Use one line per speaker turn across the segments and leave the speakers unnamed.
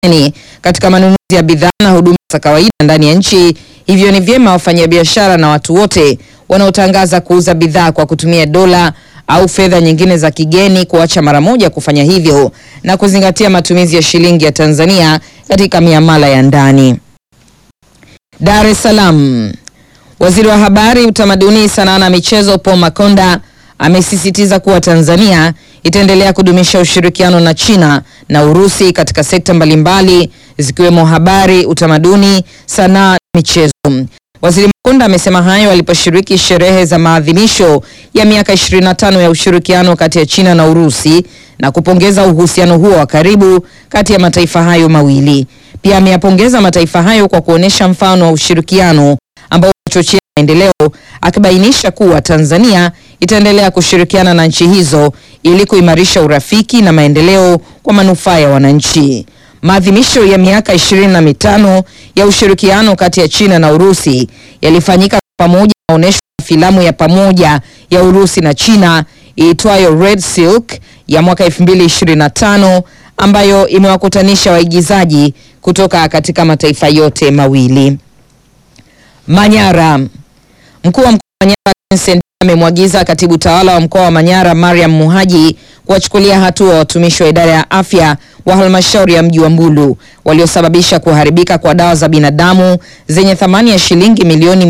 kigeni katika manunuzi ya bidhaa na huduma za kawaida ndani ya nchi. Hivyo ni vyema wafanyabiashara na watu wote wanaotangaza kuuza bidhaa kwa kutumia dola au fedha nyingine za kigeni kuacha mara moja kufanya hivyo na kuzingatia matumizi ya shilingi ya Tanzania katika miamala ya ndani. Dar es Salaam. Waziri wa Habari, Utamaduni, Sanaa na Michezo Paul Makonda amesisitiza kuwa Tanzania itaendelea kudumisha ushirikiano na China na Urusi katika sekta mbalimbali zikiwemo habari, utamaduni, sanaa na michezo. Waziri Makonda amesema hayo aliposhiriki sherehe za maadhimisho ya miaka 25 ya ushirikiano kati ya China na Urusi na kupongeza uhusiano huo wa karibu kati ya mataifa hayo mawili. Pia ameyapongeza mataifa hayo kwa kuonyesha mfano wa ushirikiano ambao unachochea maendeleo, akibainisha kuwa Tanzania itaendelea kushirikiana na nchi hizo ili kuimarisha urafiki na maendeleo kwa manufaa ya wananchi. Maadhimisho ya miaka ishirini na mitano ya ushirikiano kati ya China na Urusi yalifanyika pamoja na onyesho la filamu ya pamoja ya Urusi na China iitwayo Red Silk ya mwaka 2025 ambayo imewakutanisha waigizaji kutoka katika mataifa yote mawili. Manyara. Mkuu wa mkoa wa Manyara Vincent amemwagiza katibu tawala wa mkoa wa Manyara Mariam Muhaji kuwachukulia hatua watumishi wa idara ya afya wa halmashauri ya mji wa Mbulu waliosababisha kuharibika kwa dawa za binadamu zenye thamani ya shilingi milioni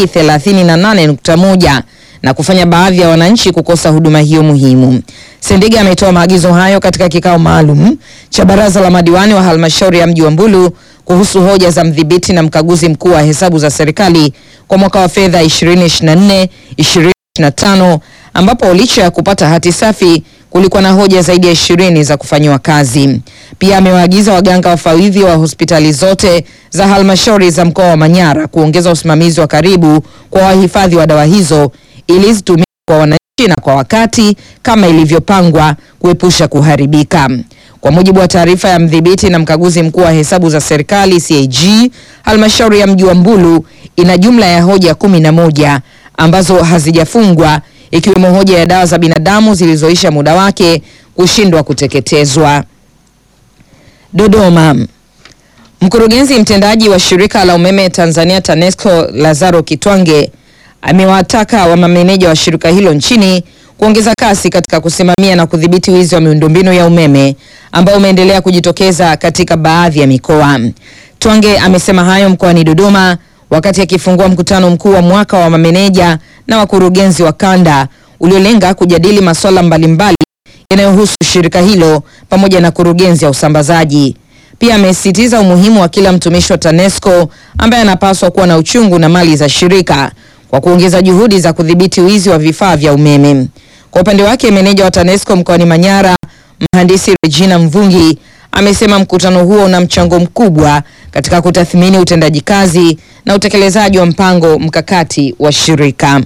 238.1 na kufanya baadhi ya wananchi kukosa huduma hiyo muhimu. Sendiga ametoa maagizo hayo katika kikao maalum cha baraza la madiwani wa halmashauri ya mji wa Mbulu kuhusu hoja za mdhibiti na mkaguzi mkuu wa hesabu za serikali kwa mwaka wa fedha 2024 2025 ambapo licha ya kupata hati safi kulikuwa na hoja zaidi ya ishirini za kufanyiwa kazi. Pia amewaagiza waganga wafawidhi wa hospitali zote za halmashauri za mkoa wa Manyara kuongeza usimamizi wa karibu kwa wahifadhi wa dawa hizo ili zitumike kwa wananchi na kwa wakati kama ilivyopangwa kuepusha kuharibika. Kwa mujibu wa taarifa ya mdhibiti na mkaguzi mkuu wa hesabu za serikali CAG, halmashauri ya mji wa Mbulu ina jumla ya hoja kumi na moja ambazo hazijafungwa ikiwemo hoja ya dawa za binadamu zilizoisha muda wake kushindwa kuteketezwa. Dodoma. Mkurugenzi mtendaji wa shirika la umeme Tanzania TANESCO Lazaro Kitwange amewataka wa mameneja wa shirika hilo nchini kuongeza kasi katika kusimamia na kudhibiti wizi wa miundombinu ya umeme ambao umeendelea kujitokeza katika baadhi ya mikoa. Twange amesema hayo mkoani Dodoma wakati akifungua mkutano mkuu wa mwaka wa mameneja na wakurugenzi wa kanda uliolenga kujadili masuala mbalimbali yanayohusu shirika hilo pamoja na kurugenzi ya usambazaji. Pia amesisitiza umuhimu wa kila mtumishi wa TANESCO ambaye anapaswa kuwa na uchungu na mali za shirika kwa kuongeza juhudi za kudhibiti wizi wa vifaa vya umeme. Kwa upande wake, meneja wa TANESCO mkoani Manyara, mhandisi Regina Mvungi amesema mkutano huo una mchango mkubwa katika kutathmini utendaji kazi na utekelezaji wa mpango mkakati wa shirika.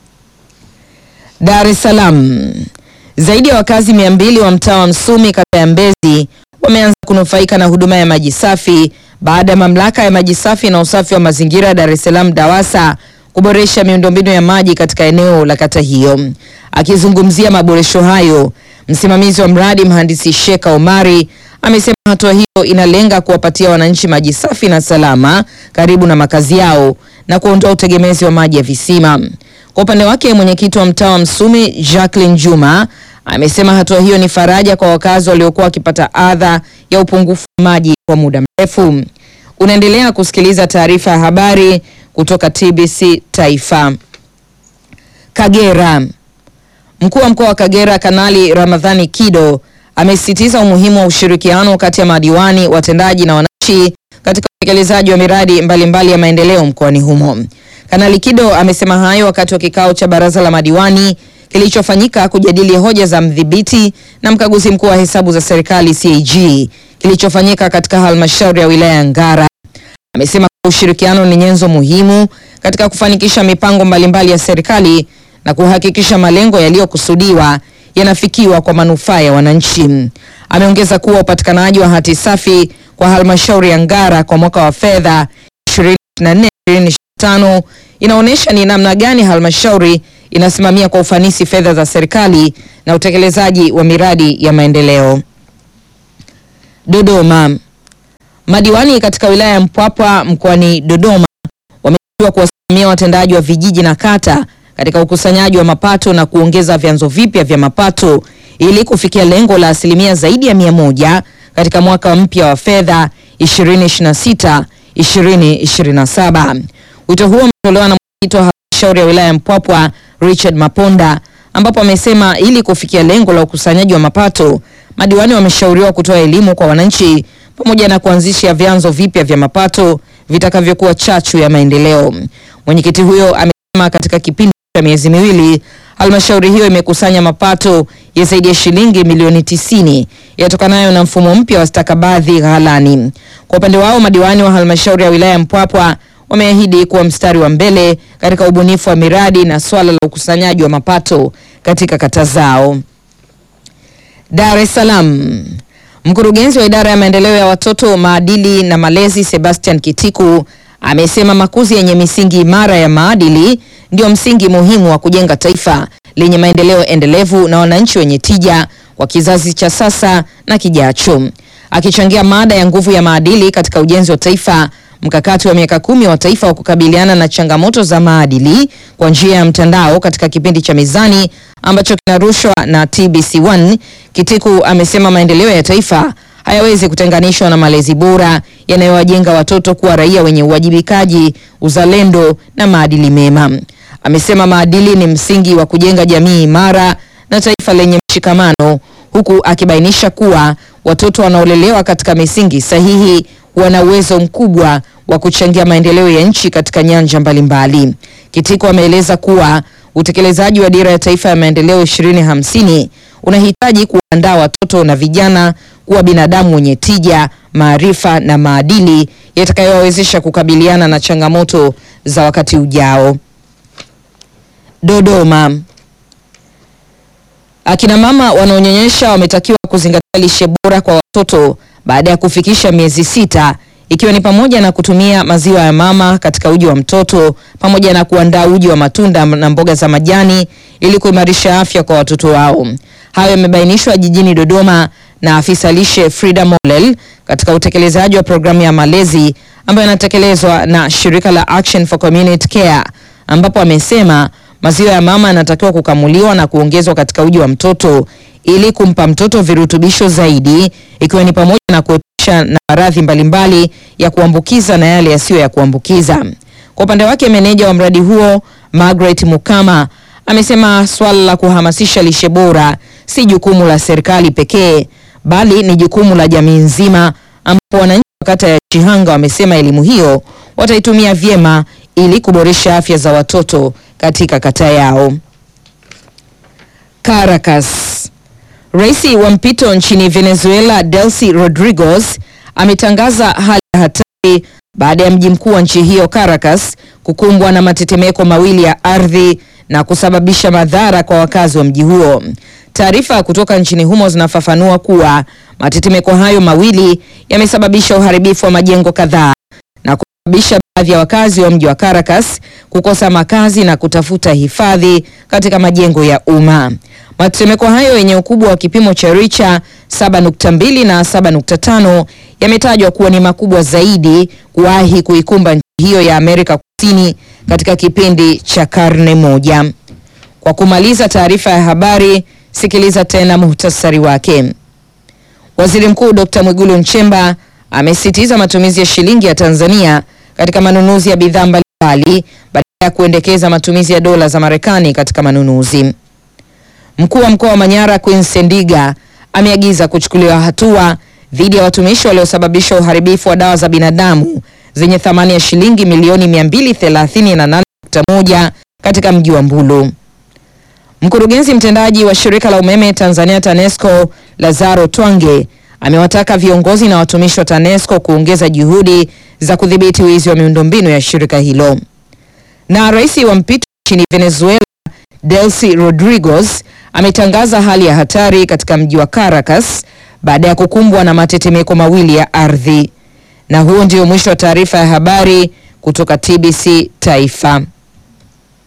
Dar es Salaam. Zaidi ya wakazi mia mbili wa mtaa wa Msumi kata ya Mbezi wameanza kunufaika na huduma ya maji safi baada ya mamlaka ya maji safi na usafi wa mazingira Dar es Salaam DAWASA kuboresha miundombinu ya maji katika eneo la kata hiyo. Akizungumzia maboresho hayo, msimamizi wa mradi mhandisi Sheka Omari amesema hatua hiyo inalenga kuwapatia wananchi maji safi na salama karibu na makazi yao na kuondoa utegemezi wa maji ya visima. Kwa upande wake, mwenyekiti wa mtaa wa Msumi Jacqueline Juma amesema hatua hiyo ni faraja kwa wakazi waliokuwa wakipata adha ya upungufu wa maji kwa muda mrefu. Unaendelea kusikiliza taarifa ya habari kutoka TBC Taifa. Kagera. Mkuu wa mkoa wa Kagera Kanali Ramadhani Kido amesisitiza umuhimu wa ushirikiano kati ya madiwani, watendaji na wananchi katika utekelezaji wa miradi mbalimbali mbali ya maendeleo mkoani humo. Kanali Kido amesema hayo wakati wa kikao cha baraza la madiwani kilichofanyika kujadili hoja za mdhibiti na mkaguzi mkuu wa hesabu za serikali CAG kilichofanyika katika halmashauri ya wilaya ya Ngara. Amesema ushirikiano ni nyenzo muhimu katika kufanikisha mipango mbalimbali ya serikali na kuhakikisha malengo yaliyokusudiwa yanafikiwa kwa manufaa ya wananchi. Ameongeza kuwa upatikanaji wa hati safi kwa halmashauri ya Ngara kwa mwaka wa fedha 2024/2025 inaonyesha ni namna gani halmashauri inasimamia kwa ufanisi fedha za serikali na utekelezaji wa miradi ya maendeleo. Dodoma. Madiwani katika wilaya ya Mpwapwa mkoani Dodoma wametakiwa kuwasimamia watendaji wa vijiji na kata katika ukusanyaji wa mapato na kuongeza vyanzo vipya vya mapato ili kufikia lengo la asilimia zaidi ya mia moja katika mwaka mpya wa fedha 2026 2027. Wito huo umetolewa na mwenyekiti wa halmashauri ya wilaya ya Mpwapwa Richard Maponda, ambapo amesema ili kufikia lengo la ukusanyaji wa mapato, madiwani wameshauriwa kutoa elimu kwa wananchi pamoja na kuanzisha vyanzo vipya vya mapato vitakavyokuwa chachu ya maendeleo. Mwenyekiti huyo amesema katika kipindi cha miezi miwili halmashauri hiyo imekusanya mapato ya zaidi ya shilingi milioni tisini yatokanayo na mfumo mpya wa stakabadhi ghalani. Kwa upande wao, madiwani wa halmashauri ya wilaya ya Mpwapwa wameahidi kuwa mstari wa mbele katika ubunifu wa miradi na swala la ukusanyaji wa mapato katika kata zao. Dar es Salaam. Mkurugenzi wa idara ya maendeleo ya watoto, maadili na malezi Sebastian Kitiku amesema makuzi yenye misingi imara ya maadili ndio msingi muhimu wa kujenga taifa lenye maendeleo endelevu na wananchi wenye tija kwa kizazi cha sasa na kijacho. Akichangia mada ya nguvu ya maadili katika ujenzi wa taifa, mkakati wa miaka kumi wa taifa wa kukabiliana na changamoto za maadili kwa njia ya mtandao katika kipindi cha Mizani ambacho kinarushwa na TBC1, Kitiku amesema maendeleo ya taifa hayawezi kutenganishwa na malezi bora yanayowajenga watoto kuwa raia wenye uwajibikaji, uzalendo na maadili mema. Amesema maadili ni msingi wa kujenga jamii imara na taifa lenye mshikamano, huku akibainisha kuwa watoto wanaolelewa katika misingi sahihi wana uwezo mkubwa wa kuchangia maendeleo ya nchi katika nyanja mbalimbali. Kitiko ameeleza kuwa utekelezaji wa dira ya taifa ya maendeleo 2050 unahitaji kuandaa watoto na vijana kuwa binadamu wenye tija, maarifa na maadili yatakayowawezesha kukabiliana na changamoto za wakati ujao. Dodoma. Akina mama wanaonyonyesha wametakiwa kuzingatia lishe bora kwa watoto baada ya kufikisha miezi sita ikiwa ni pamoja na kutumia maziwa ya mama katika uji wa mtoto pamoja na kuandaa uji wa matunda na mboga za majani ili kuimarisha afya kwa watoto wao. Hayo yamebainishwa jijini Dodoma na afisa lishe Frida Molel katika utekelezaji wa programu ya malezi ambayo inatekelezwa na shirika la Action for Community Care, ambapo amesema maziwa ya mama yanatakiwa kukamuliwa na kuongezwa katika uji wa mtoto ili kumpa mtoto virutubisho zaidi ikiwa ni pamoja na kuepusha na maradhi mbalimbali ya kuambukiza na yale yasiyo ya kuambukiza. Kwa upande wake, meneja wa mradi huo Margaret Mukama amesema swala la kuhamasisha lishe bora si jukumu la serikali pekee bali ni jukumu la jamii nzima, ambapo wananchi wa kata ya Chihanga wamesema elimu hiyo wataitumia vyema ili kuboresha afya za watoto katika kata yao. Caracas. Rais wa mpito nchini Venezuela Delcy Rodriguez ametangaza hali ya hatari baada ya mji mkuu wa nchi hiyo Caracas kukumbwa na matetemeko mawili ya ardhi na kusababisha madhara kwa wakazi wa mji huo. Taarifa kutoka nchini humo zinafafanua kuwa matetemeko hayo mawili yamesababisha uharibifu wa majengo kadhaa na kusababisha baadhi ya wakazi wa mji wa Caracas kukosa makazi na kutafuta hifadhi katika majengo ya umma. Matetemeko hayo yenye ukubwa wa kipimo cha richa 7.2 na 7.5 yametajwa kuwa ni makubwa zaidi kuwahi kuikumba nchi hiyo ya Amerika Kusini katika kipindi cha karne moja. Kwa kumaliza taarifa ya habari, sikiliza tena muhtasari wake. Waziri Mkuu Dr. Mwigulu Nchemba amesisitiza matumizi ya shilingi ya Tanzania katika manunuzi ya bidhaa mbalimbali badala ya kuendekeza matumizi ya dola za Marekani katika manunuzi. Mkuu wa mkoa wa Manyara Queen Sendiga ameagiza kuchukuliwa hatua dhidi ya watumishi waliosababisha uharibifu wa dawa za binadamu zenye thamani ya shilingi milioni 238.1 katika mji wa Mbulu. Mkurugenzi mtendaji wa shirika la umeme Tanzania TANESCO Lazaro Twange amewataka viongozi na watumishi wa TANESCO kuongeza juhudi za kudhibiti wizi wa miundombinu ya shirika hilo. Na rais wa mpito nchini Venezuela Delcy Rodriguez ametangaza hali ya hatari katika mji wa Caracas baada ya kukumbwa na matetemeko mawili ya ardhi. Na huo ndio mwisho wa taarifa ya habari kutoka TBC Taifa.